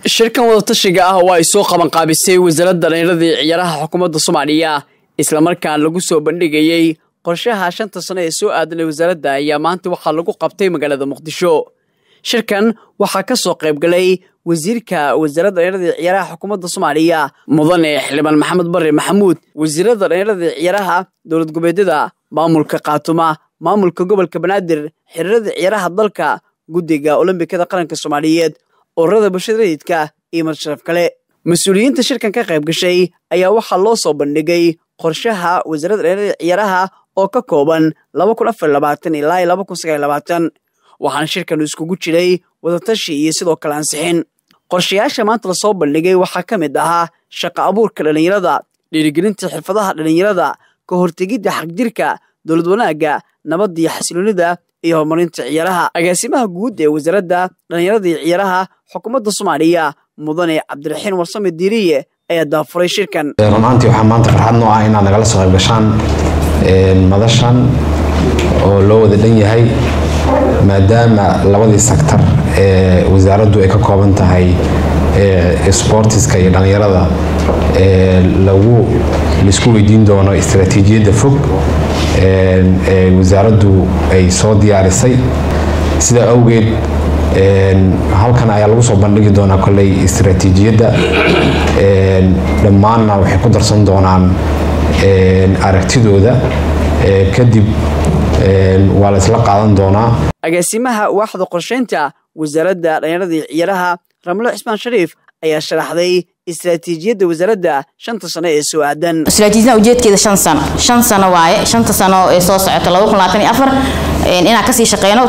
shirkan wadatashiga ah oo ay soo qabanqaabisay wasaaradda dhallinyarada iyo ciyaaraha xukuumadda soomaaliya islamarkaan lagu soo bandhigayey qorshaha shanta sano ee soo aadanay wasaaradda ayaa maanta waxaa lagu qabtay magaalada muqdisho shirkan waxaa ka soo qaybgalay wasiirka wasaaradda dhallinyarada iyo ciyaaraha xukuumadda soomaaliya mudane xildhibaan maxamed barre maxamuud wasiirada dhallinyarada iyo ciyaaraha dowlad goboleedyada maamulka khaatuma maamulka gobolka banaadir xiriirada ciyaaraha dalka guddiga olombikada qaranka soomaaliyeed ururada bulshada rayidka iyo marsharaf kale mas-uuliyiinta shirkan ka qayb gashay ayaa waxaa loo soo bandhigay qorshaha wasaaradda dhallinyarada ciyaaraha oo ka kooban laba kun afar labaatan ilaa laba kun sagaal labaatan waxaana shirkan iskugu jiray wadatashi iyo sidoo kale ansixin qorshayaasha maanta lasoo bandhigay waxaa ka mid ahaa shaqa abuurka dhallinyarada dhiirigelinta xirfadaha dhallinyarada ka hortegidda xagjirka dowlad wanaagga nabadda iyo xasiloonida iyo horumarinta ciyaaraha agaasimaha guud ee wasaaradda dhallinyarada iyo ciyaaraha xukuumadda soomaaliya mudane cabdiraxiin warsame diiriye ayaa daafuray shirkan runaantii waxaa maanta farxad noo ah inaad nagala soo qayb gashaan madashan oo loo wada dhan yahay maadaama labadii sektor ee wasaaraddu ay ka kooban tahay sboortiska iyo dhallinyarada lagu laisku weydiin doono istaraatiijiyadda fog ee wasaaraddu ay soo diyaarisay sidaa awgeed halkan ayaa lagu soo bandhigi doonaa kolley istaraatiijiyadda dhammaanna waxay ku darsan doonaan aragtidooda kadib waa la isla qaadan doonaa agaasimaha waaxda qorshaynta wasaaradda dhallinyarada iyo ciyaaraha ramlo cismaan shariif ayaa sharaxday istaraatiijiyadda wasaaradda shanta sano ee soo aadan istaraatiijiyada ujeedkeeda shan sano shan sano waaye shanta sano ee soo socoto laba kun labaatan iyo afar inaan kasii shaqeyno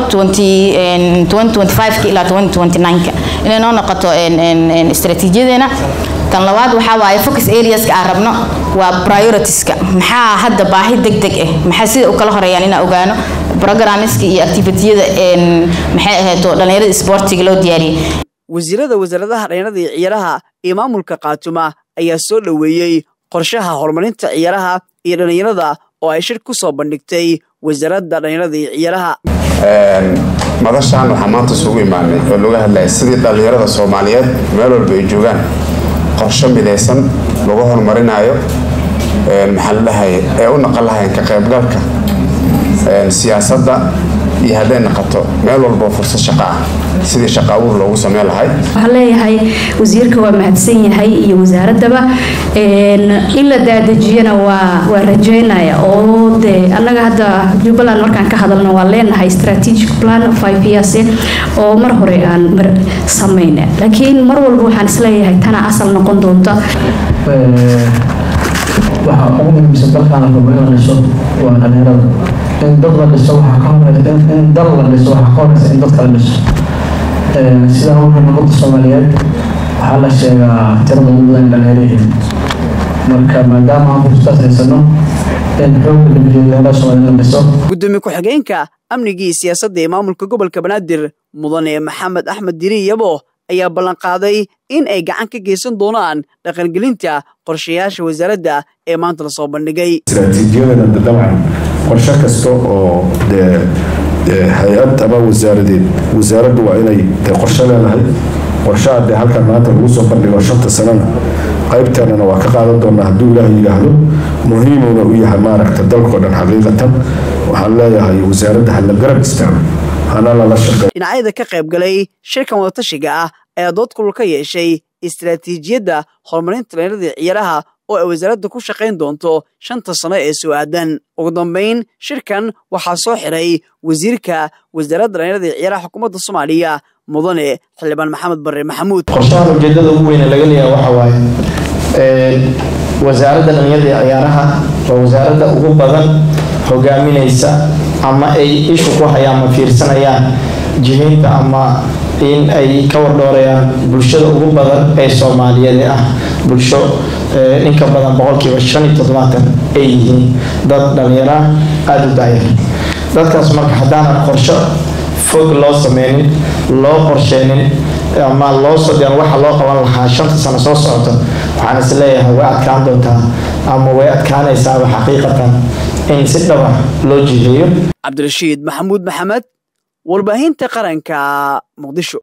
ilaa inay noo noqoto istaraatiijiyadeena tan labaad waxaa waaye focus areaska aan rabno waa prioritiska maxaa hadda baahi deg deg ah maxaa sida u kala horeeyaan inaan ogaano programmiska iyo activitiyada maxay ahayto dhallinyarada isboortiga loo diyaariyey wasiirada wasaaradaha dhallinyarada iyo ciyaaraha iyo maamulka khaatuma ayaa soo dhoweeyey qorshaha horumarinta ciyaaraha iyo dhallinyarada oo ay shir ku soo bandhigtay wasaaradda dhallinyarada iyo ciyaaraha madashaan waxaa maanta isugu imaanay oo laga hadlaya sidii dhallinyarada soomaaliyeed meel walba ay joogaan qorsho midaysan lagu horumarinayo maxaa la dhahay ee u naqon lahayn ka qaybgalka siyaasadda iyo hadday naqato meel walboo fursad shaqa ah sidii shaqa abuur loogu sameyn lahay waxaan leeyahay wasiirka waa mahadsan yahay iyo wasaaraddaba in la daadejiyana waa waa rajeynaya oo de annaga hadda jubbaland markaan ka hadalno waan leenahay strategic plan five years oo mar hore aan samayna laakiin mar walba waxaan isleeyahay tana asal noqon doonta waxa ugu muhiimsan dalkaan la rabo in la dhiso waa dhalinyarada in dad la dhiso waxaa ka horeysa in dal la dhiso waxaa ka horeysa in dadka la dhiso sidaa wuxuu nabadda soomaaliyeed waxaa la sheegaa tirada ugu badan dhalinyaro yihiin marka maadaama aan fursadaas haysano in xoogga la geliyo dhalinyarada soomaaliyeed la dhiso gudoomiye ku-xigeenka amniga iyo siyaasadda ee maamulka gobolka banaadir mudane maxamed axmed diri yabo ayaa ballanqaaday in ay gacan ka geysan doonaan dhaqangelinta qorshayaasha wasaaradda ee maanta lasoo bandhigay istaraatiijiyadana dabcan qorshe kasta oo dee hay-ad ama wasaaradeed wasaaraddu waa inay dee qorshe leedahay qorshaha dee halkan maanta lagu soo bandhigo shanta sanana qaybteenana waa ka qaadan doonaa hadduu ilaahay yidhaahdo muhiimuna u yahay maaragta dalkao dhan xaqiiqatan waxaan leeyahay wasaaradda hala garab istaago hana lala shaqeey dhinacyada ka qayb galay shirkan wadatashiga ah ayaa dood kulul ka yeeshay istaraatiijiyadda horumarinta dhallinyarada ciyaaraha oo ay wasaaradda ku shaqayn doonto shanta sano ee soo aadan ugu dambayn shirkan waxaa soo xiray wasiirka wasaaradda dhallinyarada iyo ciyaaraha xukuumadda soomaaliya mudane xildhibaan maxamed barre maxamuud qorshahan ujeedada ugu weyne laga leeyaha waxa waaye wasaaradda dhallinyarada iyo ciyaaraha waa wasaaradda ugu badan hogaaminaysa ama ay ishu ku hayaan ma fiirsanayaan jihaynta ama in ay ka wardhoorayaan bulshada ugu badan ee soomaaliyeed ee ah bulsho inka badan boqolkiiba shan iyo toddobaatan ay yihiin dad dhallinyara aada u daayar dadkaas marka haddaanan qorsho fog loo sameynin loo qorsheynin ama loo sodhian waxa loo qaban lahaa shanta sano soo socota waxaan is leeyahay way adkaan doontaa ama way adkaanaysaaba xaqiiqatan in si dhaba loo jiheeyo cabdirashiid maxamuud maxamed warbaahinta qaranka muqdisho